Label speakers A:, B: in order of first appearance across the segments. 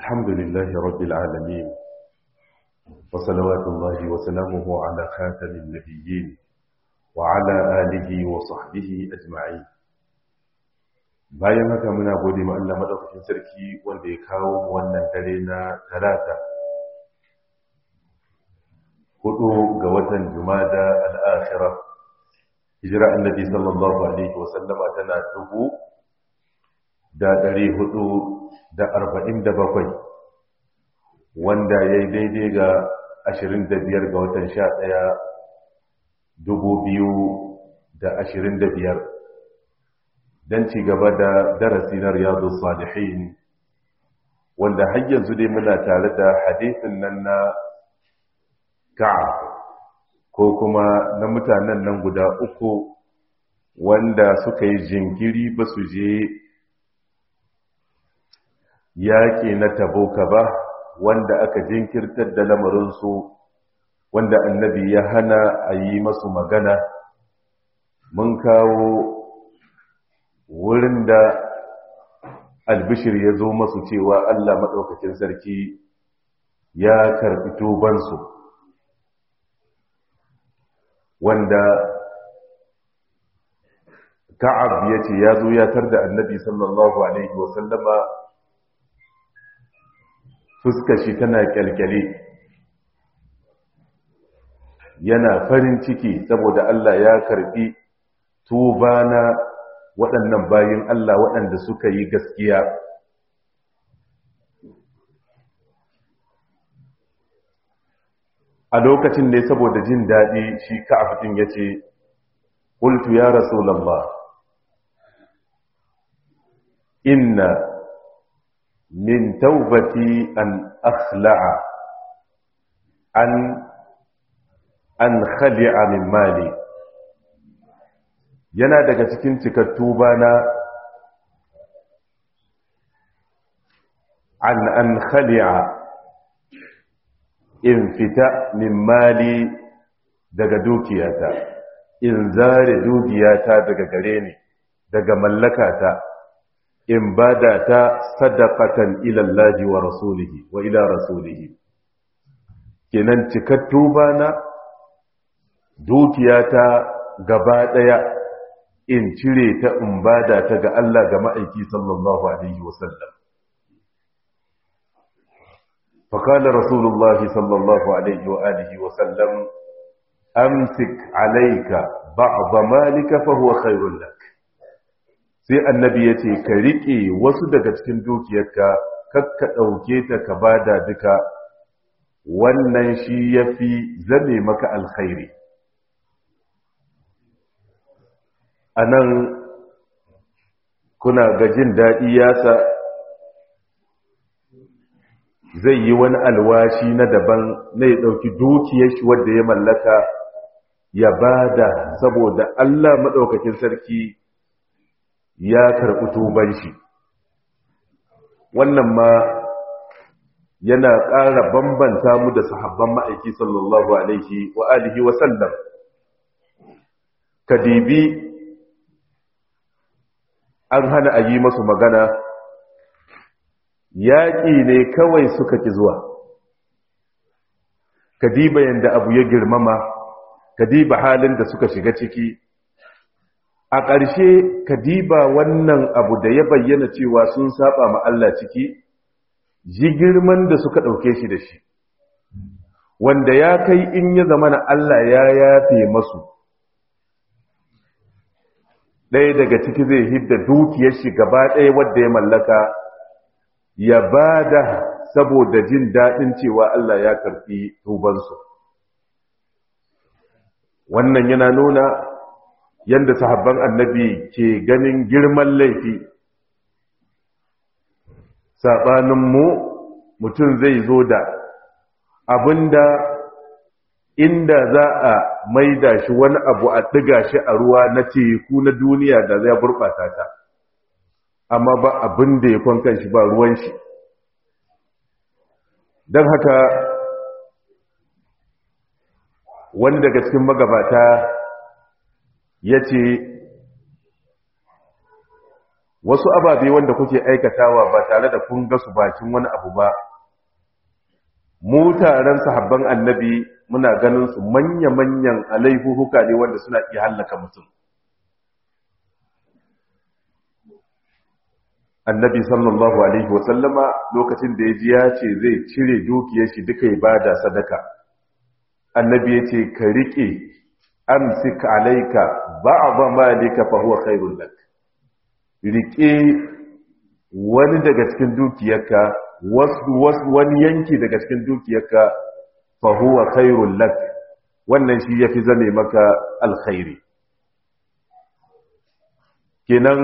A: الحمد لله رب العالمين وصلوات الله وسلامه على خاتم النبيين وعلى آله وصحبه أجمعين bayan haka muna gode ma Allah madaukakin sarki wanda ya kawo mu wannan dare na talata hudu ga watan jumada al-akhirah hijira annabi sallallahu alaihi wa sallama tana dubu da ɗari hudu da arba'in da bakwai wanda ya yi daidai ga ashirin da biyar ga watan sha ɗaya dubu biyu da ashirin da biyar don ci gaba da darasi na riyadu salihin wanda har yanzu dai muna tare da hadisin nan na ka'ab ko kuma na mutanen nan guda uku wanda suka yi jinkiri ba su je yaƙi na taboka ba wanda aka jinkirtar da lamarinsu wanda annabi ya hana a yi masu magana mun kawo wurin da albishir ya zo masu cewa allah maɗaukakin sarki ya karɓi tubansu wanda ka'ab ya ce ya zo ya tar da annabi sallallahu alaihi wasallama fuskar shi tana kyalkyale yana farin ciki saboda Allah ya karbi tuba na waɗannan bayin Allah waɗanda suka yi gaskiya a lokacin ne saboda jin daɗi shi ka'afin ya ce ƙultu ya rasulallah inna min taubati an akhla'a an an khali'a min mali yana daga cikin cikar tuba na an an khali'a in fita min mali daga dukiyata in zare dukiyata daga gare ni daga mallakata in bada ta sadaqatan ila Allah wa rasulihi wa ila rasulihi kenan cikattu bana dukiyata gaba daya in cire ta in bada ta ga Allah ga ma'aiki sallallahu alaihi wasallam فقال رسول الله صلى الله عليه وآله وسلم أمسك عليك بعض مالك فهو خير لك sai annabi ya ce ka riƙe wasu daga cikin dukiyarka kakka ɗauke ta ka bada duka wannan shi ya fi zame maka alkhairi a nan kuna ga jin daɗi yasa zai yi wani alwashi na daban na ya ɗauki dukiyar shi wadda ya mallaka ya bada saboda Allah maɗaukakin sarki ya karɓi tuban shi wannan ma yana ƙara bambanta mu da sahabban ma'aiki sallallahu alaihi wa alihi wa sallam kadibi an hana a yi masu magana yaƙi ne kawai suka ki zuwa kadiba yadda abu ya girmama kadiba halin da suka shiga ciki a ƙarshe kadiba wannan abu da ya bayyana cewa sun saba ma Allah ciki ji girman da suka ɗauke shi da shi wanda ya kai in ya zama na Allah ya yafe masu ɗaya daga ciki zai hidda dukiyar shi gaba ɗaya wadda ya mallaka ya ba da saboda jin daɗin cewa Allah ya karfi tubansu wannan yana nuna yadda sahabban annabi ke ganin girman laifi saɓaninmu mutum zai zo da abinda inda za a maida shi wani abu a ɗiga shi a ruwa na teku na duniya da zai gurɓata ta amma ba abin da ya kwankan shi ba ruwan shi don haka wani daga cikin magabata ya ce wasu ababe wanda kuke aikatawa ba tare da kun ga su bakin wani abu ba mu taron sahabban annabi muna ganin su manya-manyan alaihuhuka ne wanda suna iya hallaka mutum annabi sallallahu alaihi wasallama lokacin da ya ji ya ce zai cire dukiyar shi duka ya bada sadaka annabi ya ce ka riƙe amsik alaika ba'dha malika fa huwa khairul lak riƙe wani daga cikin dukiyarka wani yanki daga cikin dukiyarka fa huwa khairul lak wannan shi yafi zame maka alkhairi kenan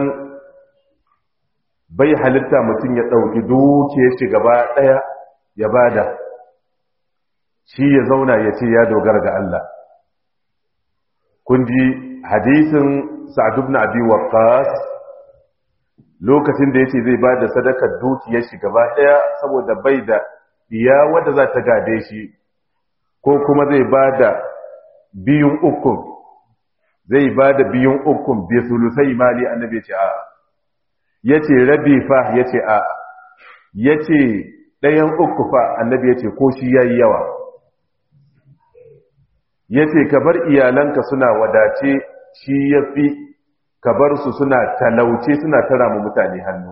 A: bai halitta mutum ya ɗauki dukiyar shi gaba ɗaya ya bada shi ya zauna ya ce ya dogara ga Allah kun ji hadisin sa'ad ibn abi waqqas lokacin da yace zai bada sadakar dukiyar shi gaba ɗaya saboda bai da diya wanda za ta gade shi ko kuma zai bada biyun ukun zai bada biyun ukun bi sulusai mali annabi ya ce a'a ya ce rabi fa ya ce a ya ce ɗayan uku fa annabi ya ce ko shi ya yi yawa ya ce ka bar iyalanka suna wadace shi ya fi ka bar su suna talauce suna tara mu mutane hannu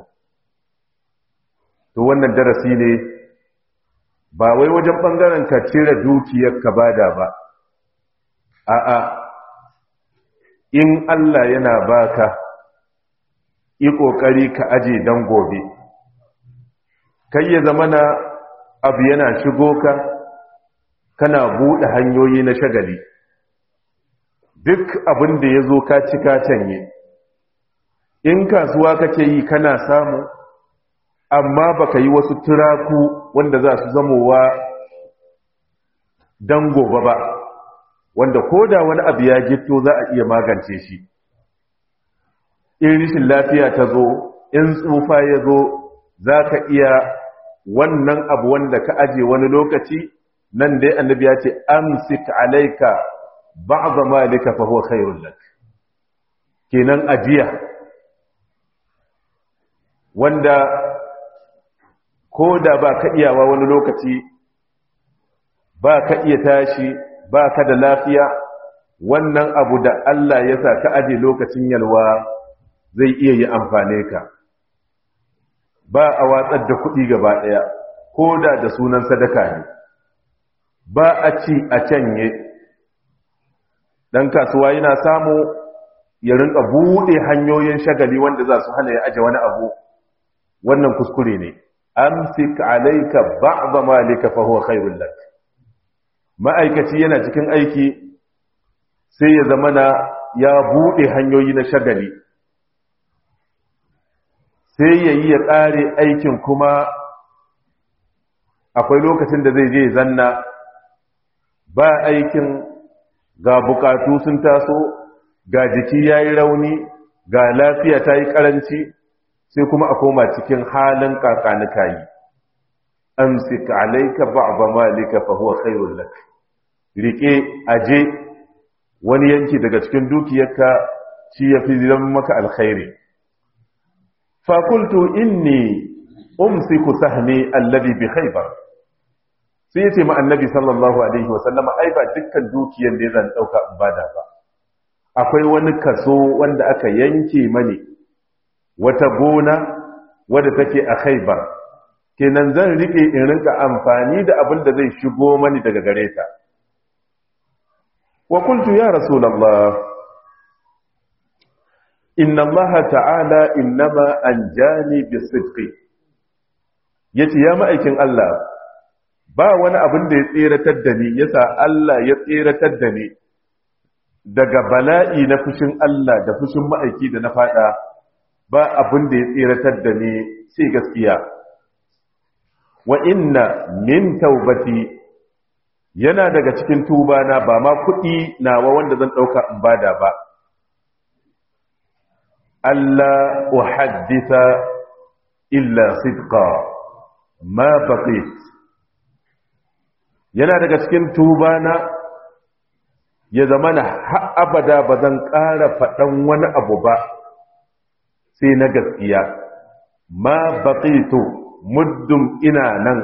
A: to wannan darasi ne ba wai wajen ɓangaren ka cire dukiyar ka bada ba a'a in Allah yana baka yi ƙoƙari ka aje don gobe kai ya zama na abu yana shigo ka kana buɗe hanyoyi na shagali duk abin da ya zo ka ci ka canye in kasuwa kake yi kana samu amma baka yi wasu turaku wanda za su zamowa don gobe ba wanda ko da wani abu ya gito za a iya magance shi in rishin lafiya ta zo in tsufa ya zo za ka iya wannan abu wanda ka aje wani lokaci nan dai annabi ya ce amsik alaika ba'dha malika fa huwa khairul lak kenan ajiya wanda ko da ba ka iyawa wani lokaci ba ka iya tashi ba ka da lafiya wannan abu da Allah ya sa ka aje lokacin yalwa zai iya yi amfane ka ba a watsar da kuɗi gaba ɗaya ko da da sunan sadaka ne ba a ci a canye ɗan kasuwa yana samu ya rinka buɗe hanyoyin shagali wanda za su hana ya aje wani abu wannan kuskure ne amsik alaika ba'dha malika fa huwa khairul lak ma'aikaci yana cikin aiki sai ya zamana ya buɗe hanyoyi na shagali sai ya yi ya ƙare aikin kuma akwai lokacin da zai je zanna ba aikin ga bukatu sun taso ga jiki ya yi rauni ga lafiya ta yi ƙaranci sai kuma a koma cikin halin kakanika yi amsik alaika ba'ba malika fa huwa khairul lak rike aje wani yanki daga cikin dukiyarka shi yafi zama maka alkhairi fa qultu inni umsiku sahmi alladhi bi khaybar sai yace ma annabi sallallahu alaihi wa sallama ai ba dukkan dukiyar da zan dauka in bada ba akwai wani kaso wanda aka yanke mani wata gona wadda take a khaybar kenan zan rike in rinka amfani da abin da zai shigo mani daga gare ta wa qultu ya rasulullah inna allaha ta'ala innama anjani bisidqi yace ya ma'aikin Allah ba wani abin da ya tseratar da ni yasa Allah ya tseratar da ni daga bala'i na fushin Allah da fushin ma'aiki da na fada ba abin da ya tseratar da ni sai gaskiya wa inna min taubati yana daga cikin tuba na ba ma kuɗi nawa wanda zan ɗauka in bada ba Allah uhaddisa illa sidqa ma baqit yana daga cikin tuba na ya zama na abada ba zan ƙara faɗan wani abu ba sai na gaskiya ma baqitu muddum ina nan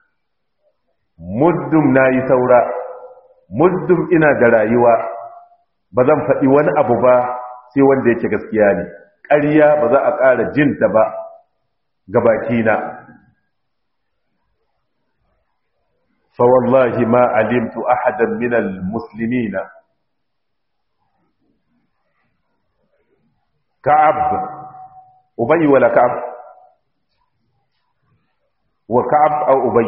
A: muddum nayi saura muddum ina da rayuwa ba zan faɗi wani abu ba sai wanda yake gaskiya ne ƙarya ba za a ƙara jinta ba ga bakina فوالله ما علمت أحدا من المسلمين كعب أبي ولا كعب وكعب أو أبي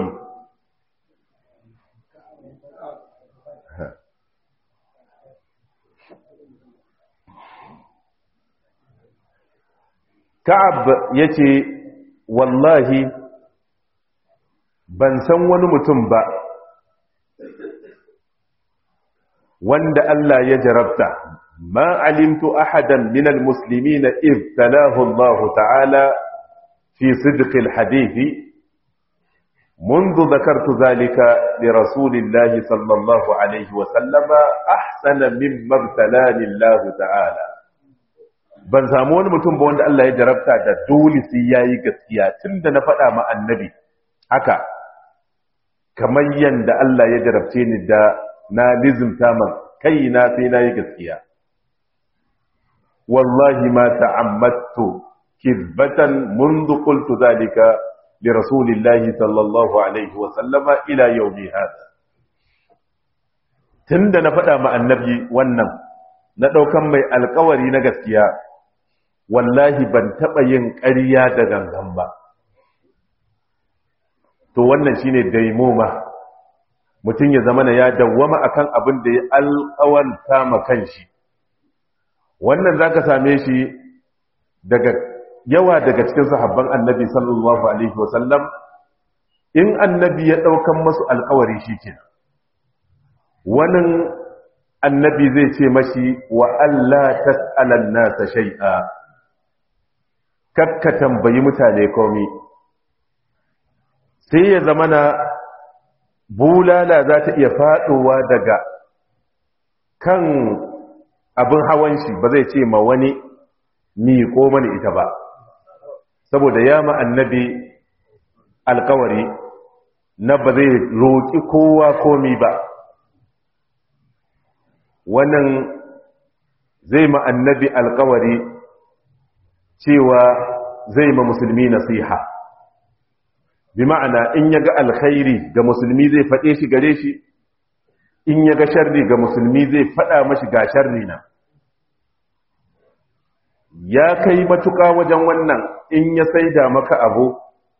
A: كعب يتي والله ban san wani mutum ba wanda Allah ya jarabta ma alimtu ahadan min almuslimin ibtalahu Allah ta'ala fi sidq alhadith منذ ذكرت ذلك لرسول الله صلى الله عليه وسلم أحسن مما ابتلاني الله تعالى ban samu wani mutum ba wanda Allah ya jarabta da dole sai yayi gaskiya tunda na faɗa ma annabi haka kamar yanda Allah ya jarabce ni da na lizimta ma kaina sai na yi gaskiya wallahi ma ta'ammattu kizbatan منذ قلت ذلك لرسول الله صلى الله عليه وسلم الى يوم هذا tunda na faɗa ma annabi wannan na ɗaukan mai alkawari na gaskiya wallahi ban taɓa yin ƙarya da gangan ba to wannan shine daimoma mutum ya zama ya dawwama akan abin da ya alƙawanta ma kanshi wannan zaka same shi daga yawa daga cikin sahabban annabi sallallahu alaihi wasallam in annabi ya daukan masu alƙawari shikenan wannan annabi zai ce mashi wa alla tas'alan nasa shay'a kakka tambayi mutane komai sai ya zama na bulala za ta iya faɗowa daga kan abin hawan shi ba zai ce ma wani miƙo mani ita ba saboda ya ma annabi alkawari na ba zai roƙi kowa komi ba wannan zai ma annabi alkawari cewa zai ma musulmi nasiha bi ma'ana in ya ga alkhairi ga musulmi zai faɗe shi gare shi in ya ga sharri ga musulmi zai faɗa mashi ga sharri na ya kai matuƙa wajen wannan in ya saida maka abu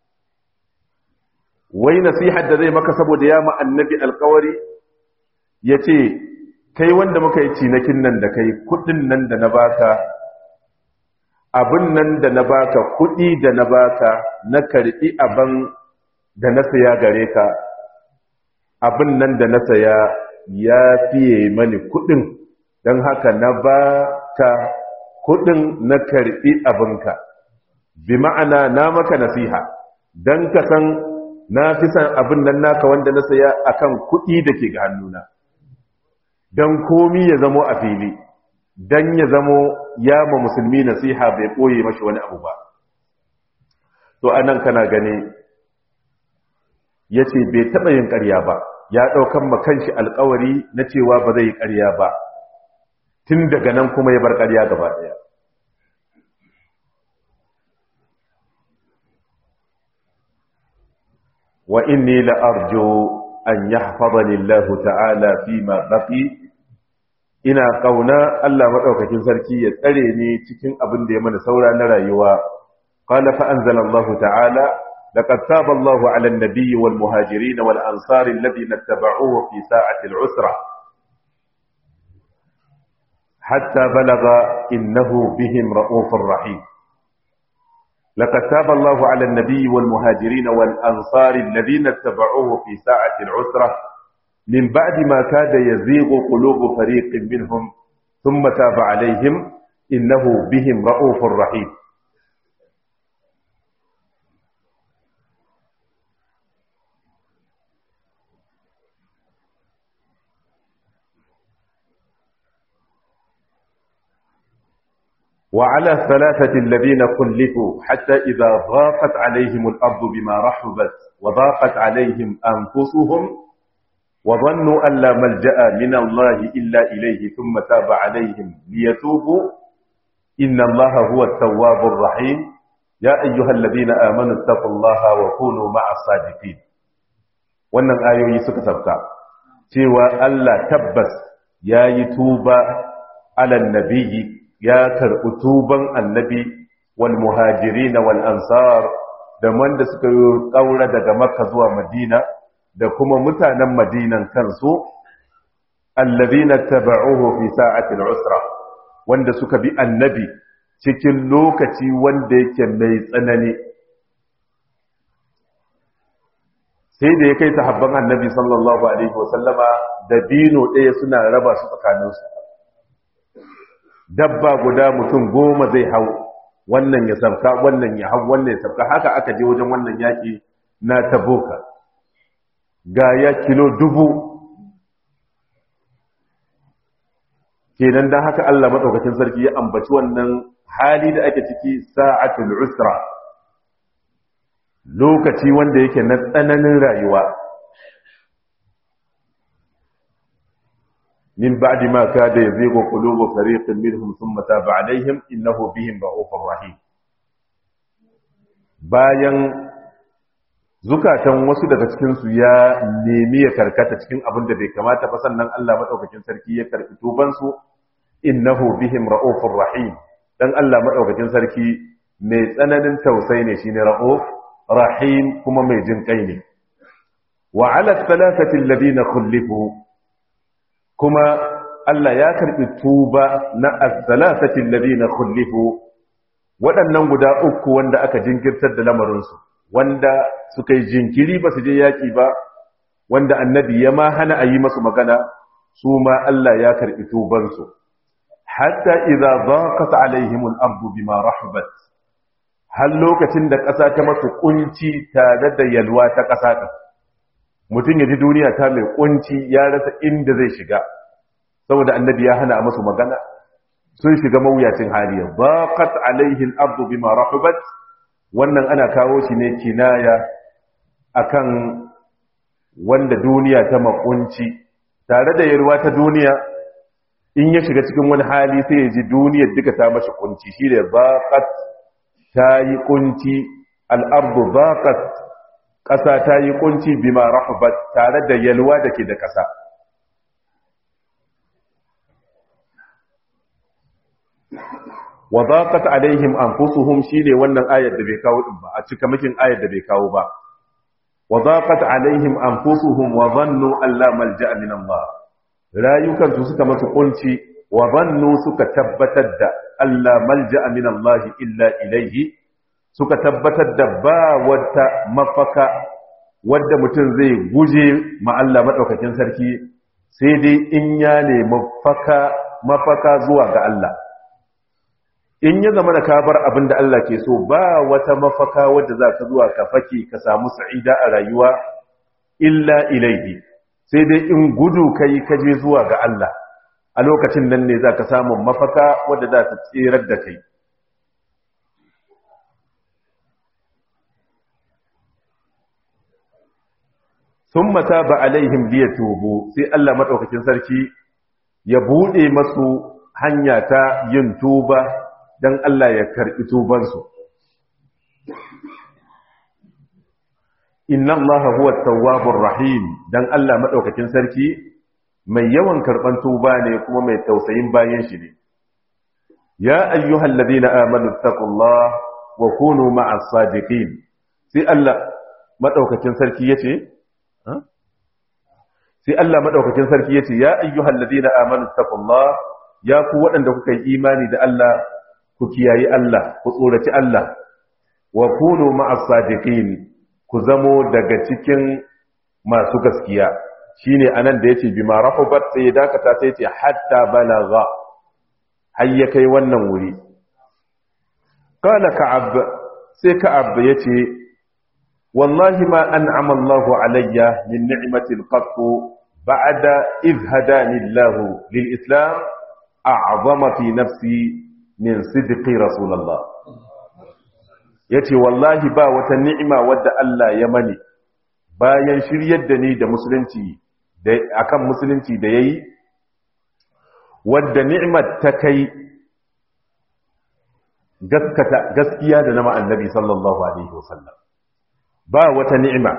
A: wai nasihar da zai maka saboda ya ma annabi alkawari ya ce kai wanda muka yi cinakin nan da kai kudin nan da na baka abin nan da na baka kudi da na baka na karbi abin da na saya gare ka abin nan da na saya ya fiye mani kudin don haka na baka kudin na karbi abinka bi ma'ana na maka nasiha don ka san na fi san abin nan naka wanda na saya akan kudi da ke ga hannuna don komi ya zamo a fili don ya zamo ya ma musulmi nasiha bai ɓoye mashi wani abu ba to anan kana gani ya ce bai taɓa yin ƙarya ba ya ɗaukan makanshi alkawari na cewa ba zai yi ƙarya ba tun daga nan kuma ya bar ƙarya gaba ɗaya wa inni la'arjo an yahfazani Allah ta'ala fi ma baqi ina kauna Allah madaukakin sarki ya tsare ni cikin abin da ya mana saura na rayuwa qala fa anzala Allah ta'ala laqad taba Allah 'ala an-nabiy wal muhajirin wal ansar alladhina ittaba'uhu fi sa'ati al-'usra hatta balagha innahu bihim ra'ufur rahim لقد تاب الله على النبي والمهاجرين والأنصار الذين اتبعوه في ساعة العسرة من بعد ما كاد يزيغ قلوب فريق منهم ثم تاب عليهم إنه بهم رؤوف رحيم وعلى الثلاثة الذين خلفوا حتى إذا ضاقت عليهم الأرض بما رحبت وضاقت عليهم أنفسهم وظنوا أن لا ملجأ من الله إلا إليه ثم تاب عليهم ليتوبوا إن الله هو التواب الرحيم يا أيها الذين آمنوا اتقوا الله وكونوا مع الصادقين wannan ayoyi suka sabka cewa Allah tabbas ya yi tuba alan nabiyyi ya karɓi tuban annabi wal muhajiri na wal ansar da wanda suka yi ƙaura daga makka zuwa madina da kuma mutanen madinan kansu allazina taba'uhu fi sa'atil usra wanda suka bi annabi cikin lokaci wanda yake mai tsanani sai da ya kai sahabban annabi sallallahu alaihi wasallama da dino ɗaya suna raba su tsakaninsu dabba guda mutum goma zai hau wannan ya sabka wannan ya hau wannan ya sabka haka aka je wajen wannan yaƙi na taboka ga ya kilo dubu kenan don haka Allah maɗaukacin sarki ya ambaci wannan hali da ake ciki sa'atul usra lokaci wanda yake na tsananin rayuwa من بعد ما كاد يزيغ قلوب فريق منهم ثم تاب عليهم إنه بهم رؤوف رحيم bayan zukatan wasu daga cikinsu ya nemi ya karkata cikin abin da bai kamata ba sannan Allah maɗaukakin sarki ya karɓi tubansu innahu bihim ra'ufur rahim dan Allah maɗaukakin sarki mai tsananin tausayi ne shine ra'uf rahim kuma mai jin kai ne wa ala thalathati alladhina khulifu kuma Allah ya karɓi tuba na as-salasati alladhina khulifu waɗannan guda uku wanda aka jinkirtar da lamarinsu wanda suka yi jinkiri ba su je yaƙi ba wanda annabi ya ma hana a yi masu magana su ma Allah ya karɓi tubansu hatta idza dhaqat alaihim al-ardu bima rahabat har lokacin da ƙasa ta masu kunci tare da yalwa ta ƙasa ɗin mutum ya ji duniya ta mai kunci ya rasa inda zai shiga saboda annabi ya hana a masu magana sun shiga mawuyacin hali baqat alaihi al-ardu bima rahabat wannan ana kawo shi ne kinaya akan wanda duniya ta makunci tare da yarwa ta duniya in ya shiga cikin wani hali sai ya ji duniyar duka ta mashi kunci shi da baqat ta yi kunci al-ardu baqat ƙasa ta yi kunci bima rahabat tare da yalwa da ke da ƙasa wa zaqat alaihim anfusuhum shine wannan ayar da bai kawo din ba a cika makin ayar da bai kawo ba wa zaqat alaihim anfusuhum wa dhannu an la malja'a min Allah rayukan su suka masu kunci wa dhannu suka tabbatar da alla malja'a min Allah illa ilaihi suka tabbatar da ba wata mafaka wadda mutum zai guje ma Allah madaukakin sarki sai dai in ya nemi mafaka mafaka zuwa ga Allah in ya zama da ka bar abin da Allah ke so ba wata mafaka wadda za ka zuwa ka fake ka samu sa'ida a rayuwa illa ilaihi sai dai in gudu kai ka je zuwa ga Allah a lokacin nan ne za ka samu mafaka wadda za ta tserar da kai sun mata ba alaihim liya tubu sai Allah maɗaukakin sarki ya buɗe masu hanya ta yin tuba don Allah ya karɓi tubansu. Inna Allah huwa tawwabur rahim don Allah maɗaukakin sarki mai yawan karɓan tuba ne kuma mai tausayin bayan shi ne. Ya ayyuhal ladina amanu taqullah wa kunu ma'as sadiqin. Sai Allah maɗaukakin sarki yace Sai Allah maɗaukakin sarki yace ya ayyuhal ladina amanu taqullah ya ku waɗanda kuka yi imani da Allah ku kiyayi Allah ku tsoraci Allah wa kunu ma'as sadiqin ku zamo daga cikin masu gaskiya shine anan da yace bima rahubat sai dakata sai yace hatta balagha har ya kai wannan wuri qala ka'ab sai ka'ab yace wallahi ma an'ama Allahu alayya min ni'matin qattu ba'da idh hadani Allah lil islam a'zama fi nafsi min sidqi rasulullah yace wallahi ba wata ni'ima wadda Allah ya mani bayan shiryar da ni da musulunci da akan musulunci da yayi wadda ni'mat ta kai gaskata gaskiya da nama annabi sallallahu alaihi wasallam ba wata ni'ima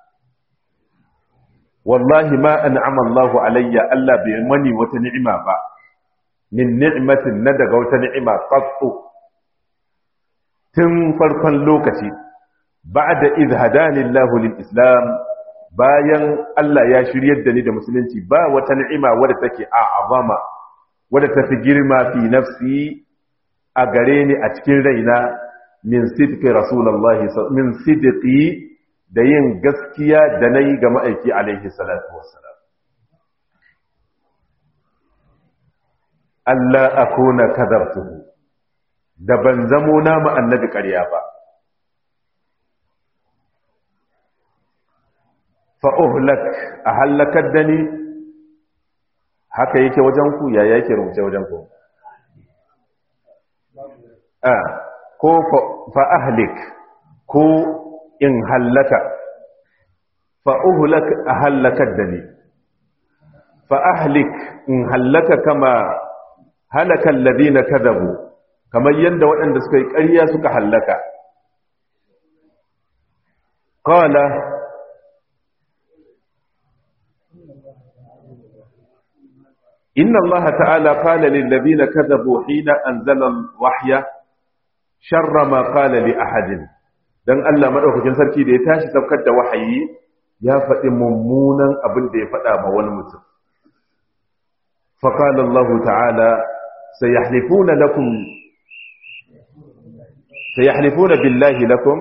A: wallahi ma an'ama Allahu alayya Allah bai mani wata ni'ima ba min ni'matin na daga wata ni'ima qattu tun farkon lokaci ba'da idh hadani Allahu lil islam bayan Allah ya shiryar da ni da musulunci ba wata ni'ima wadda take a'azama wadda tafi girma fi nafsi a gare ni a cikin raina min sidqi rasulullahi min sidqi da yin gaskiya da nayi ga ma'aiki alaihi salatu wassalam Allah akuna kadabtuhu da ban zamo na mu annabi ƙarya ba fa uhlak a halakar da ni haka yake wajen ku ya yake rubuce wajen ku a ko fa ahlik ko in hallaka fa uhlak a halakar da ni fa ahlik in hallaka kama halaka alladhina kadabu kamar yadda waɗanda suka yi ƙarya suka hallaka qala إن الله تعالى قال للذين كذبوا حين أنزل الوحي شر ما قال لأحد dan Allah madaukakin sarki da ya tashi saukar da wahayi ya faɗi mummunan abin da ya faɗa ma wani mutum fa qala Allah ta'ala sayahlifuna lakum sayahlifuna billahi lakum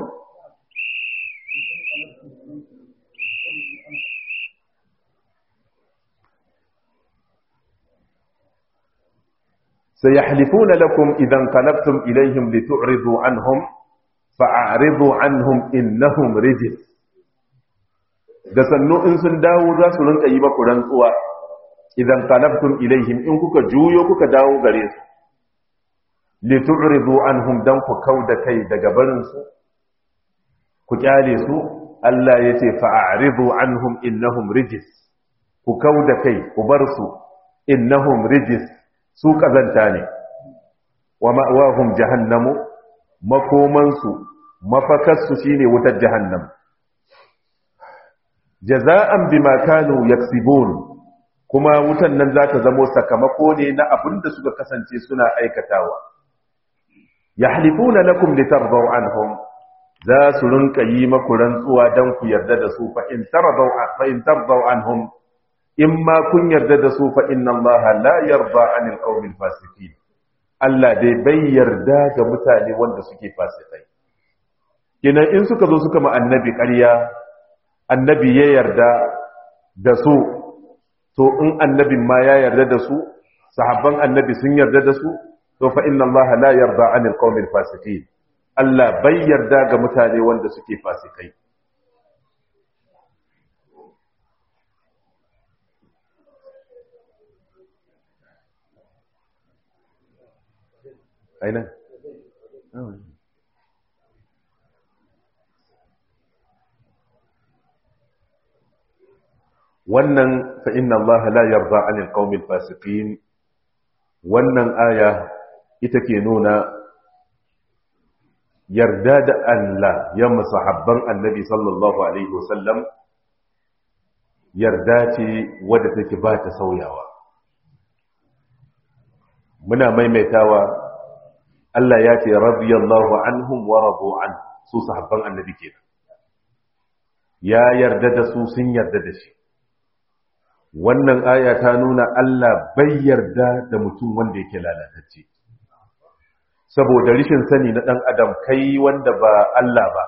A: سيحلفون لكم إذا انقلبتم إليهم لتعرضوا عنهم فأعرضوا عنهم إنهم رجس da sannu in sun dawo za su rinka yi maku rantsuwa idan qalabtum ilaihim in kuka juyo kuka dawo gare su li tu'ridu anhum dan ku kauda kai daga barin su ku kyale su Allah yace fa'aridu anhum innahum rijis ku kauda kai ku bar su innahum rijis su kazanta ne wa ma'wahum jahannamu makomansu mafakarsu shine wutar jahannam jaza'an bima kanu yaksibun kuma wutan nan za ta zamo sakamako ne na abin da suka kasance suna aikatawa yahlifuna lakum litardaw anhum za su rinka yi maku rantsuwa dan ku yarda da su fa in tardaw fa in tardaw anhum in ma kun yarda da su fa inna Allah la yarda anil qawmil fasiqin Allah dai bai yarda ga mutane wanda suke fasikai kina in suka zo suka ma annabi ƙarya annabi ya yarda da su to in annabin ma ya yarda da su sahabban annabi sun yarda da su to fa inna Allah la yarda anil qawmil fasiqin Allah bai yarda ga mutane wanda suke fasikai aina wannan fa inna Allah la yarda 'anil qaumil fasiqin wannan aya ita ke nuna yarda da Allah ya masahabban annabi sallallahu alaihi wasallam yarda ce wadda take ba ta sauyawa muna maimaitawa Allah ya ce radiyallahu anhum wa radu an su sahabban annabi kenan ya yarda da su sun yarda da shi wannan aya ta nuna Allah bai yarda da mutum wanda yake lalatacce saboda rishin sani na dan adam kai wanda ba Allah ba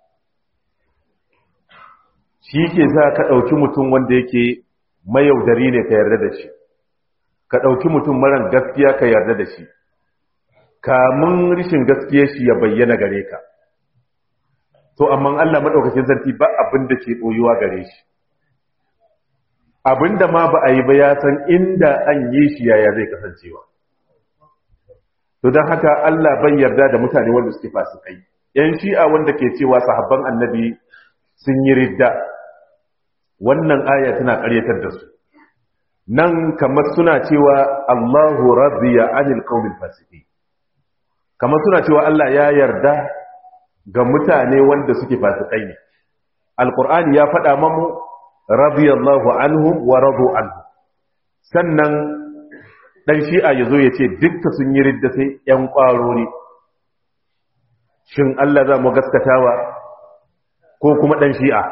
A: shi ke za ka ɗauki mutum wanda yake mayaudari ne ka yarda da shi ka ɗauki mutum maran gaskiya ka yarda da shi kamun rishin gaskiya shi ya bayyana gare ka to amma Allah madaukakin sarki ba abin da ke ɓoyuwa gare shi abin da ma ba a yi ba ya san inda an yi shi yaya zai kasancewa to don haka Allah bai yarda da mutane wanda suke fasikai yan shi'a wanda ke cewa sahabban annabi sun yi ridda wannan aya tana ƙaryatar da su nan kamar suna cewa Allahu radiya anil qaumil fasiqin kamar suna cewa Allah ya yarda ga mutane wanda suke fasikai ne alqur'ani ya faɗa mamu radiyallahu anhum wa radu anhu sannan dan shi'a yazo ya ce dukka sun yi ridda sai yan ƙwaro ne shin Allah za mu gaskatawa ko kuma dan shi'a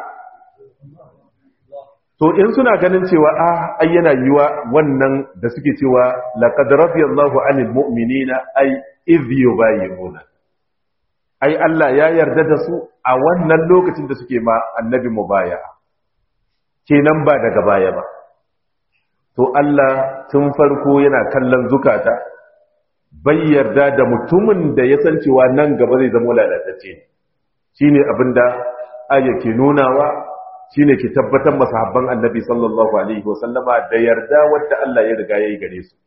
A: to in suna ganin cewa a ai yana yiwa wannan da suke cewa laqad radiyallahu anil mu'minina ay idh yubayyinuna ai Allah ya yarda da su a wannan lokacin da suke ma annabi mubaya'a kenan ba daga baya ba to Allah tun farko yana kallon zukata bai yarda da mutumin da ya san cewa nan gaba zai zama lalatacce shine abinda ayyake nunawa shine ki tabbatar masahabban annabi sallallahu alaihi wasallama da yarda wadda Allah ya riga yayi gare su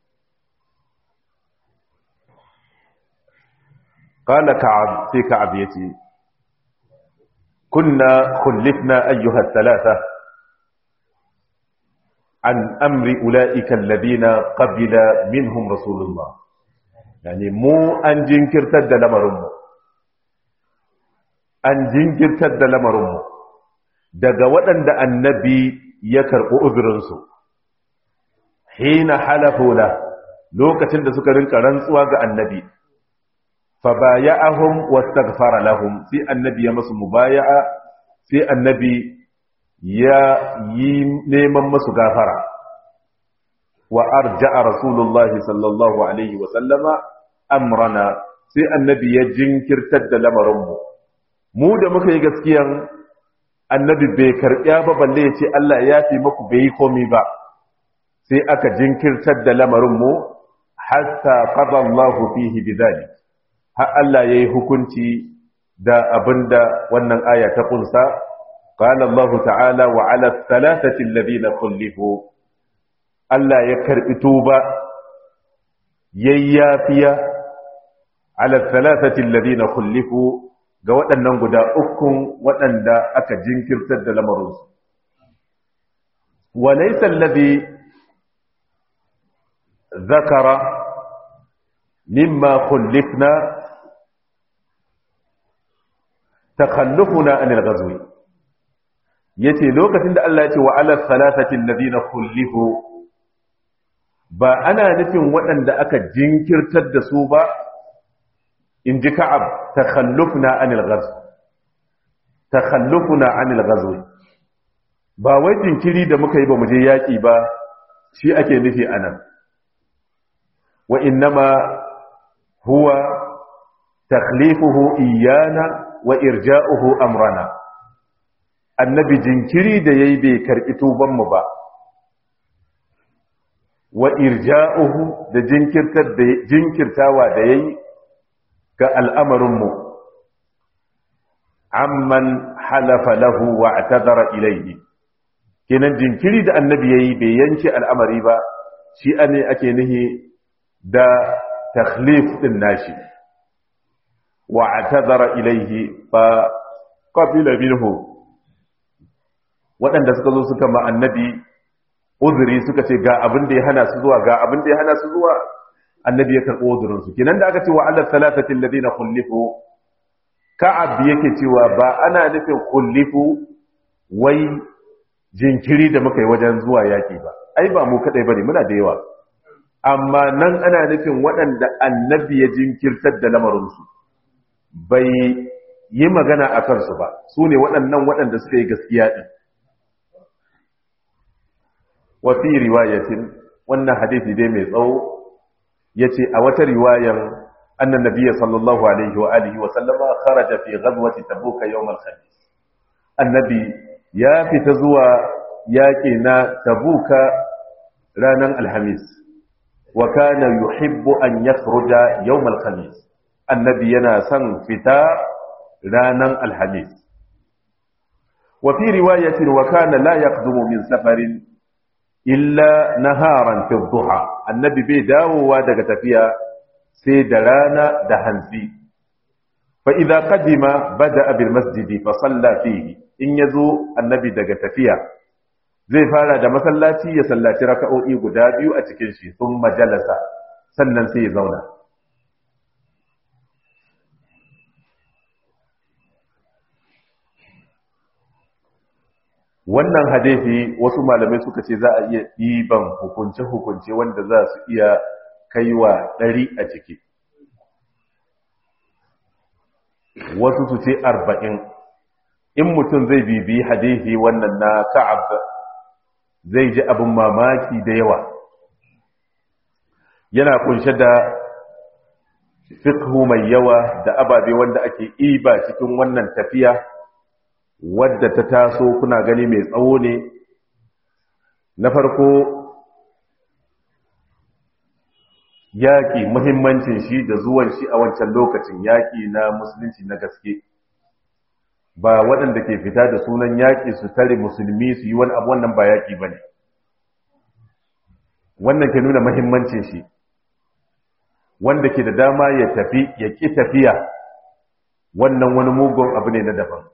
A: qala ka'ab sai ka'ab yace kunna khullifna ayyuha thalatha an amri ulaika alladhina qabila minhum rasulullah yani mu an jinkirtar da lamarin mu an jinkirtar da lamarin mu daga waɗanda annabi ya karɓi uzurinsu hina halafuna lokacin da suka rinka rantsuwa ga annabi fa baya'ahum wastaghfara lahum sai annabi ya musu mubaya'a sai annabi ya yi neman musu gafara wa arja'a rasulullahi sallallahu alaihi wa sallama amrana sai annabi ya jinkirtar da lamarinmu mu da muka yi gaskiyan annabi bai karɓiya ba balle ya ce Allah ya fi maku bai yi komi ba sai aka jinkirtar da lamarinmu hatta qada Allahu fihi bidhalik har Allah yayi hukunci da abinda wannan aya ta kunsa qala Allah ta'ala wa 'ala thalathati alladhina khulifu Allah ya karbi tuba yayyafiya 'ala thalathati alladhina khulifu ga waɗannan guda ukun waɗanda aka jinkirtar da lamarinsu. Walaisa alladhi zakara mimma khullifna takhallufuna anil ghazwi yace lokacin da Allah ya ce wa ala thalathati alladhina khullifu ba ana nufin waɗanda aka jinkirtar da su ba in ji ka'ab takhallufna anil ghazw takhallufna anil ghazw ba wai jinkiri da muka yi ba mu je yaki ba shi ake nufi anan wa innama huwa takhlifuhu iyana wa irja'uhu amrana annabi jinkiri da yayi bai karbi tuban mu ba wa irja'uhu da jinkirtar da jinkirtawa da yayi ga al'amarinmu amman halafa lahu wa atazara ilaihi kenan jinkiri da annabi yayi bai yanke al'amari ba shi ne ake nihi da takhlif din nashi wa atazara ilaihi fa qabila minhu waɗanda suka zo suka ma annabi uzuri suka ce ga abin da ya hana su zuwa ga abin da ya hana su zuwa annabi ya karɓo uzurinsu kenan da aka ce wa Allah salatatin ladina kullifu ka'ab yake cewa ba ana nufin kullifu wai jinkiri da muka yi wajen zuwa yaki ba ai ba mu kadai bane muna da yawa amma nan ana nufin waɗanda annabi ya jinkirtar da lamarinsu bai yi magana a kansu ba su ne waɗannan waɗanda suka yi gaskiya ɗin wa fi riwayatin wannan hadisi dai mai tsawo yace a wata riwayar annan nabiyyi sallallahu alaihi wa alihi wa sallama kharaja fi ghazwati tabuk yawm al-khamis annabi ya fita zuwa yaƙi na tabuka ranar alhamis wa kana yuhibbu an yakhruja yawm al-khamis annabi yana son fita ranar alhamis wa fi riwayatin wa kana la yaqdumu min safarin illa naharan fi dhuha annabi bai dawowa daga tafiya sai da rana da hantsi fa idza qadima bada bil masjidi fa salla fihi in yazo annabi daga tafiya zai fara da masallaci ya sallaci raka'o'i guda biyu a cikin shi sun majalasa sannan sai ya zauna wannan hadisi wasu malamai suka ce za a iya ɗiban hukunce-hukunce wanda za su iya kaiwa ɗari a ciki wasu su ce arba'in in mutum zai bibi hadisi wannan na ka'ab zai ji abin mamaki da yawa yana kunshe da fikhu mai yawa da ababe wanda ake iba cikin wannan tafiya wadda ta taso kuna gani mai tsawo ne na farko yaƙi muhimmancin shi da zuwan shi a wancan lokacin yaƙi na musulunci na gaske ba waɗanda ke fita da sunan yaƙi su tare musulmi su yi wani abu wannan ba yaƙi ba ne wannan ke nuna muhimmancin shi wanda ke da dama ya tafi ya ƙi tafiya wannan wani mugun abu ne na daban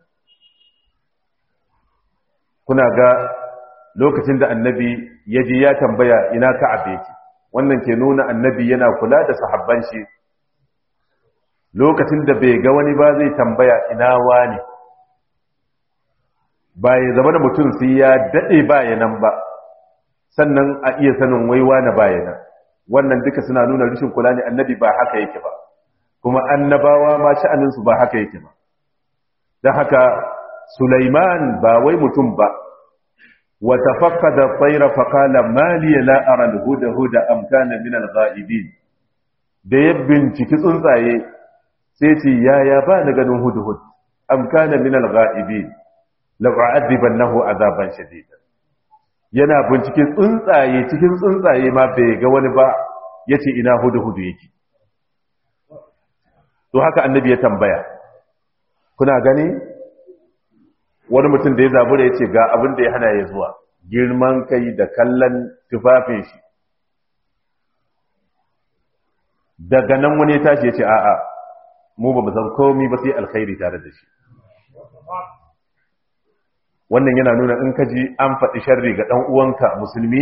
A: kuna ga lokacin da annabi ya ji ya tambaya ina ka'ab yake wannan ke nuna annabi yana kula da sahabban shi lokacin da bai ga wani ba zai tambaya ina wani ba ya zama da mutum sai ya daɗe bayanan ba sannan a iya sanin waiwa na bayanan wannan duka suna nuna rashin kula ne annabi ba haka yake ba kuma annabawa ma sha'aninsu ba haka yake ba don haka Sulaiman ba wai mutum ba wa tafaqqada at-tayra fa qala ma li la ara al-huda huda am kana min al-ghaibin da ya binciki tsuntsaye sai ce yaya ba na ganin hudhud am kana min al-ghaibin la u'adibannahu azaban shadida yana bincike tsuntsaye cikin tsuntsaye ma bai ga wani ba yace ina hudhud yake to haka annabi ya tambaya kuna gani wani mutum da ya zabura ya ce ga abin da ya hana ya zuwa girman kai da kallon tufafin shi daga nan wani ya tashi ya ce a'a mu ba san komi ba sai alkhairi tare da shi wannan yana nuna in ka ji an faɗi sharri ga ɗan uwanka musulmi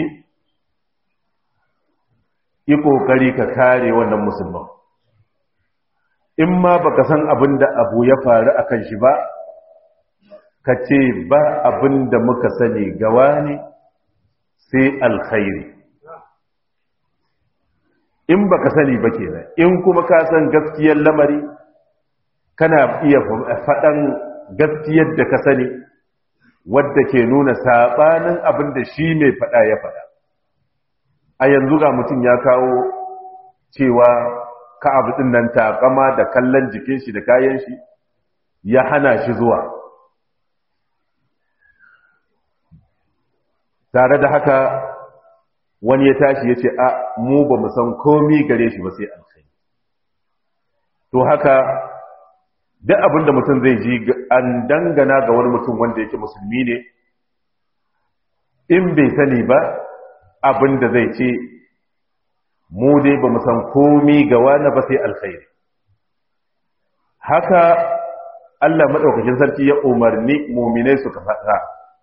A: yi ƙoƙari ka kare wannan musulman in ma baka san abin da abu ya faru a kan shi ba ka ce ba abin da muka sani gawa ne sai alkhairi in ba ka sani ba kenan in kuma ka san gaskiyar lamari kana iya faɗan gaskiyar da ka sani wadda ke nuna saɓanin abin da shi mai faɗa ya faɗa a yanzu ga mutum ya kawo cewa ka abu ɗin nan takama da kallon jikin shi da kayan shi ya hana shi zuwa tare da haka wani ya tashi ya ce a mu ba mu san komi gare shi ba sai alkhairi to haka duk abin da mutum zai ji an dangana ga wani mutum wanda yake musulmi ne in bai sani ba abin da zai ce mu dai ba mu san komi ga wani ba sai alkhairi haka Allah maɗaukakin sarki ya umarni muminai suka faɗa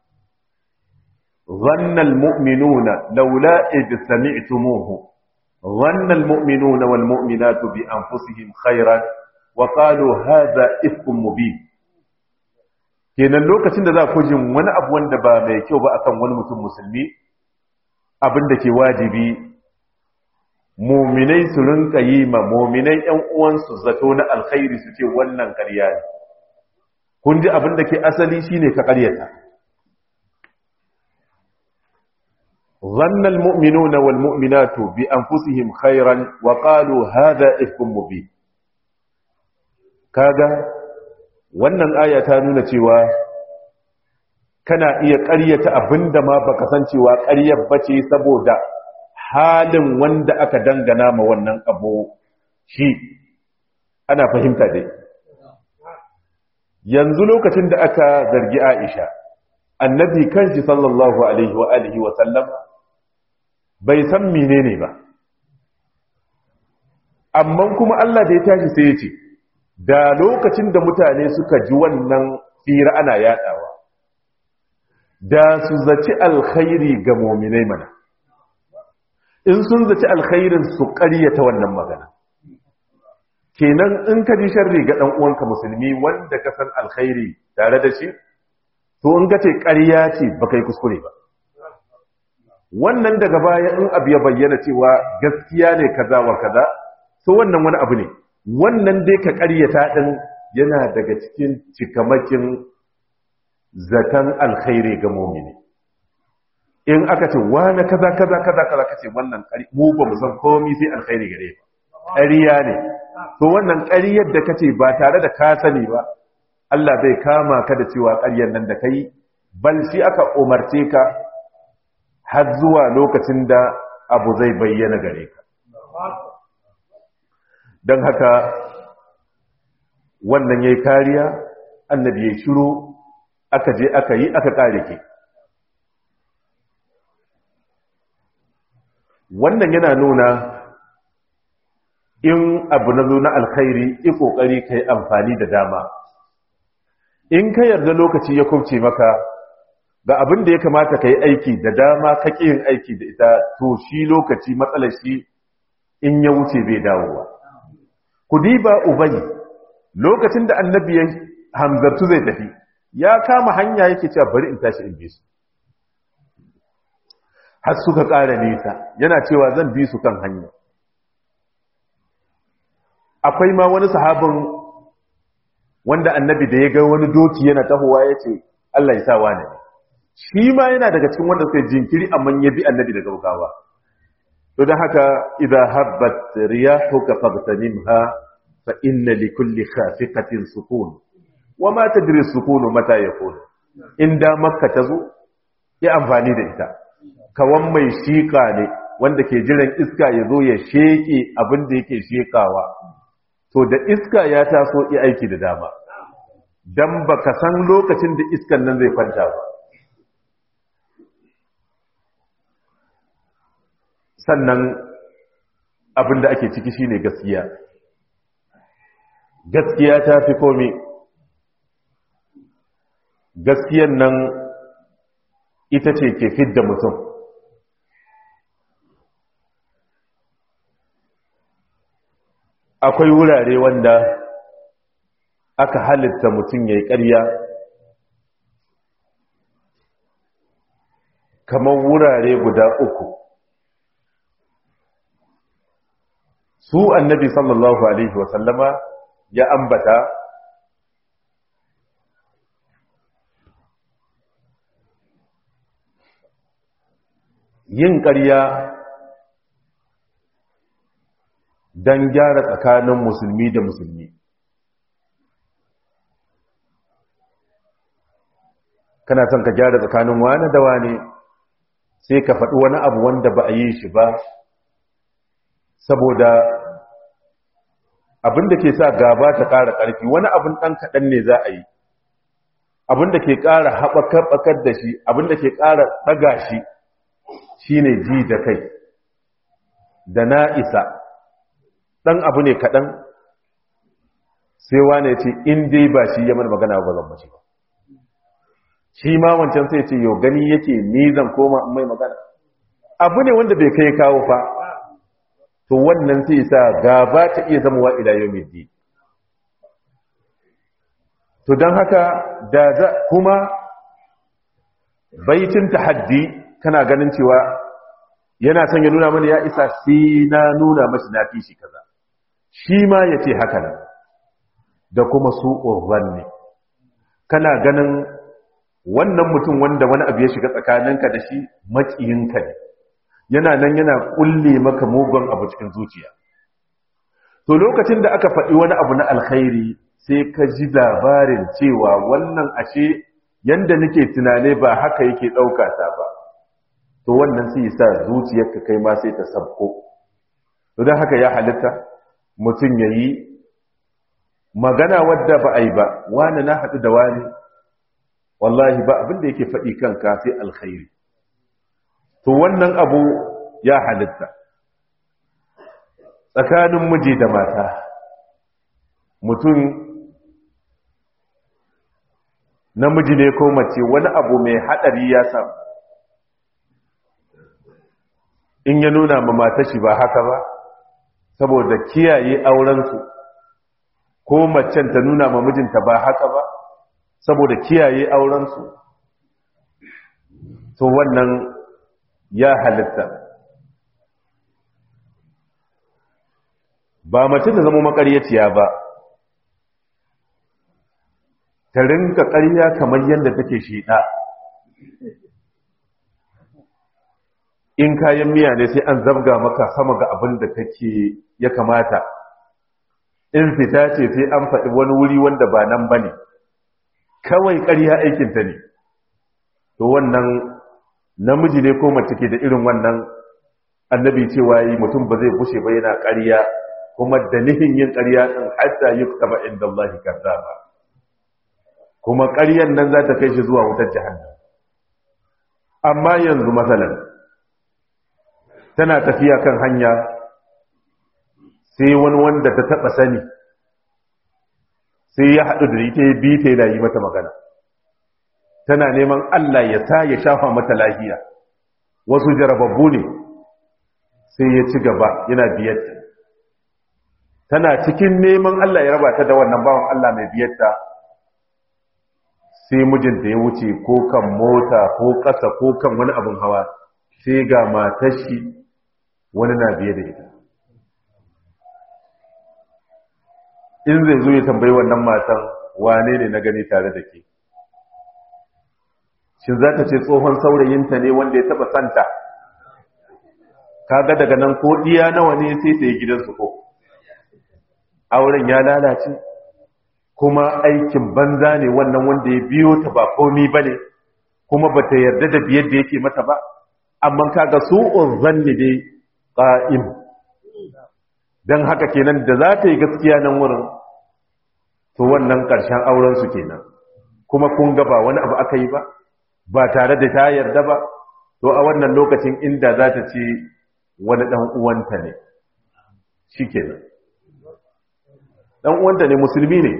A: ظن المؤمنون لولا إذ سمعتموه ظن المؤمنون والمؤمنات بأنفسهم خيرا وقالوا هذا إفك مبين kenan lokacin da za ku jin wani abu wanda ba mai kyau ba akan wani mutum musulmi abin da ke wajibi muminai su rinka yi ma muminai yan uwansu zato na alkhairi su ce wannan ƙarya ne kun ji abin da ke asali shine ka ƙaryata ظن المؤمنون والمؤمنات بأنفسهم خيرا وقالوا هذا إفك مبين kaga wannan aya ta nuna cewa kana iya ƙaryata abinda ma baka san cewa ƙaryar bace saboda halin wanda aka dangana ma wannan abu shi ana fahimta dai yanzu lokacin da aka zargi Aisha annabi kanshi sallallahu alaihi wa alihi wa sallam bai san menene ba amma kuma Allah da ya tashi sai ya ce da lokacin da mutane suka ji wannan fira ana yadawa da su zaci alkhairi ga muminai mana in sun zaci alkhairin su ƙaryata wannan magana kenan in ka ji sharri ga dan uwanka musulmi wanda ka san alkhairi tare da shi to in ka ce ƙarya ce baka yi kuskure ba wannan daga baya in abu ya bayyana cewa gaskiya ne kaza wa kaza to wannan wani abu ne wannan dai ka ƙaryata din yana daga cikin cikamakin zaton alkhairi ga mumini in aka ce wani kaza kaza kaza kaza kace wannan mu ba mu san komai sai alkhairi gare ba ƙarya ne to wannan ƙaryar da kace ba tare da ka sani ba Allah bai kama ka da cewa ƙaryar nan da kai bal shi aka umarce ka har zuwa lokacin da abu zai bayyana gare ka don haka wannan yayi kariya annabi ya shiru aka je aka yi aka kare ke wannan yana nuna in abu na zo na alkhairi yi kokari kai amfani da dama in ka yarda lokaci ya kubce maka ga abin da ya kamata ka yi aiki da dama ka yin aiki da ita to shi lokaci matsalar shi in ya wuce bai dawowa ku diba ubayi lokacin da annabi ya hamzartu zai tafi ya kama hanya yake cewa bari in tashi in bi su har suka ƙara nisa yana cewa zan bi su kan hanya akwai ma wani sahabin wanda annabi da ya ga wani doki yana tahowa ya ce Allah ya sa wane ne shi ma yana daga cikin wanda suka jinkiri amma ya bi annabi daga bugawa to don haka idza habbat riyahuka fagtanimha fa inna li kulli khafiqatin sukun wa ma tadri sukunu mata yakun in da makka tazo ya amfani da ita kawan mai shika ne wanda ke jiran iska ya zo ya sheke abin da yake shekawa to da iska ya taso yi aiki da dama dan baka san lokacin da iskan nan zai kwanta ba sannan abin da ake ciki shine gaskiya gaskiya ta fi komi gaskiyan nan ita ce ke fidda mutum akwai wurare wanda aka halitta mutum ya yi ƙarya kamar wurare guda uku su annabi sallallahu alaihi wasallama ya ambata yin ƙarya don gyara tsakanin musulmi da musulmi kana son ka gyara tsakanin wani da wani sai ka faɗi wani abu wanda ba a yi shi ba saboda abin da ke sa gaba ta ƙara ƙarfi wani abin ɗan kaɗan ne za a yi abin da ke ƙara haɓakar da shi abin da ke ƙara ɗaga shi shi ne ji da kai da na isa ɗan abu ne kaɗan sai wane ce in dai ba shi ya mana magana ba zan mace ba shi ma wancan sai ce yau gani yake ni zan koma in mai magana abu ne wanda bai kai kawo fa to wannan sai sa gaba ta iya zama wa ila yau mai to don haka da za kuma baitin tahaddi kana ganin cewa yana son ya nuna mana ya isa sai na nuna mashi na fi shi kaza shi ma ya ce haka nan da kuma su ne kana ganin wannan mutum wanda wani abu ya shiga tsakaninka da shi maƙiyinka ne yana nan yana kulle maka mugun abu cikin zuciya to lokacin da aka faɗi wani abu na alkhairi sai ka ji labarin cewa wannan ashe yanda nake tunane ba haka yake ɗauka ta ba to wannan sai sa zuciyarka kai ma sai ta sabko to don haka ya halitta mutum ya yi magana wadda ba a yi ba wani na haɗu da wani wallahi ba abin da yake faɗi kanka sai alkhairi to wannan abu ya halitta tsakanin miji da mata mutum namiji ne ko mace wani abu mai haɗari ya samu in ya nuna ma matashi ba haka ba saboda kiyaye aurensu ko macen ta nuna ma mijinta ba haka ba saboda kiyaye aurensu to wannan ya halitta ba mace ta zama makaryaciya ba ta rinka ƙarya kamar yadda take shiɗa in kayan miya ne sai an zabga maka sama ga abin da kake ya kamata in fita ce sai an faɗi wani wuri wanda ba nan ba ne kawai ƙarya aikinta ne to wannan namiji ne ko mace ke da irin wannan annabi cewa yi mutum ba zai bushe ba yana ƙarya kuma da nihin yin ƙarya ɗin hatta yi taba inda Allah kazzaba kuma ƙaryan nan za ta kai shi zuwa wutar jahannam amma yanzu matsalan tana tafiya kan hanya sai wani wanda ta taɓa sani sai ya haɗu da ita ya bi ta yana yi mata magana tana neman Allah ya sa ya shafa mata lafiya wasu jarababbu ne sai ya ci gaba yana biyarta tana cikin neman Allah ya raba ta da wannan bawan Allah mai biyarta sai mijinta ya wuce ko kan mota ko ƙasa ko kan wani abin hawa sai ga matashi wani na biye da ita in zai zo ya tambayi wannan matan wane ne na gani tare da ke shin za ta ce tsohon saurayinta ne wanda ya taba santa kaga daga nan ko ɗiya nawa ne sai ta yi gidansu ko auren ya lalace kuma aikin banza ne wannan wanda ya biyo ta ba komi ba ne kuma ba ta yarda da biyar da yake mata ba amma kaga su'un zanni dai ƙa'im don haka kenan da za ta yi gaskiya nan wurin to wannan ƙarshen aurensu kenan kuma kun ga ba wani abu aka yi ba ba tare da ta yarda ba to a wannan lokacin inda za ta ce wani ɗan uwanta ne shi kenan ɗan uwanta ne musulmi ne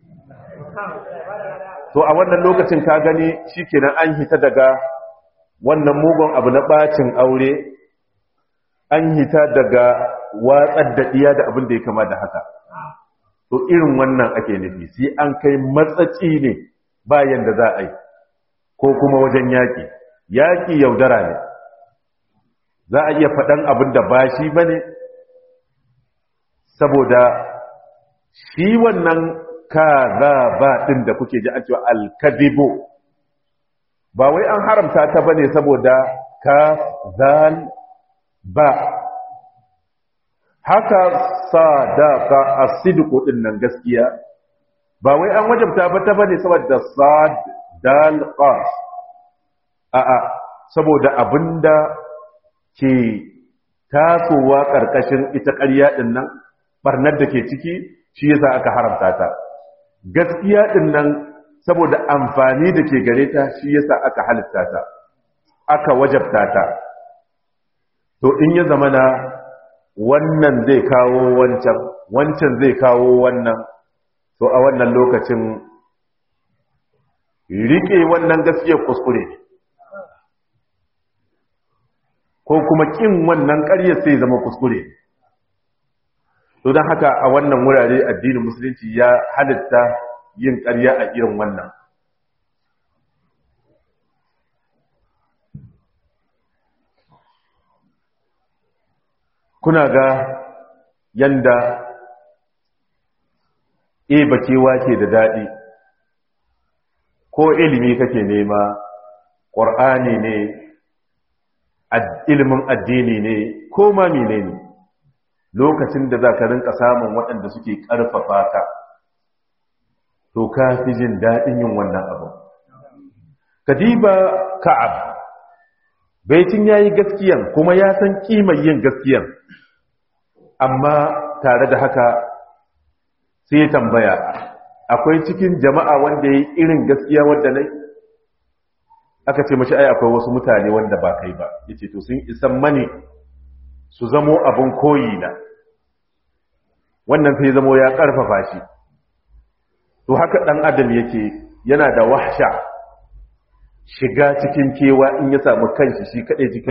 A: to a wannan lokacin ka gani shi kenan an hita daga wannan mugun abu na ɓacin aure an hita daga watsar da ɗiya da abin da ya kama da haka to irin wannan ake nufi sai an kai matsaci ne bayan da za a yi ko kuma wajen yaƙi yaƙi yaudara ne za a iya faɗan abin da ba shi ba ne saboda shi wannan ka za ba ɗin da kuke ji a cewa alkadibo ba wai an haramta ta ba ne saboda ka zal ba haka sadaka asidiku din nan gaskiya ba wai an wajabta ba ta bane saboda sad dal qaf a a saboda abinda ke tasowa karkashin ita ƙarya din nan barnar da ke ciki shi yasa aka haramta ta gaskiya din nan saboda amfani da ke gare ta shi yasa aka halitta ta aka wajabta ta to in ya zamana wannan zai kawo wancan wancan zai kawo wannan to a wannan lokacin rike wannan gaskiyar kuskure ko kuma kin wannan ƙaryar sai zama kuskure to don haka a wannan wurare addinin musulunci ya halitta yin ƙarya a irin wannan kuna ga yanda e bakewa ke da daɗi ko ilimi kake nema ƙwar'ani ne ilimin addini ne ko ma mine ne lokacin da za ka rinka samun waɗanda suke ƙarfafa ka to ka fi jin daɗin yin wannan abu kadiba ka'ab baitin ya yi gaskiyan kuma ya san ƙimar yin gaskiyan amma tare da haka sai tambaya akwai cikin jama'a wanda ya yi irin gaskiya wadda nai aka ce mashi ai akwai wasu mutane wanda ba kai ba ya ce to sun isan mani su zamo abin koyi na wannan sai zamo ya karfafa shi to haka dan adam yake yana da wahsha shiga cikin kewa in ya samu kanshi shi kadai cikin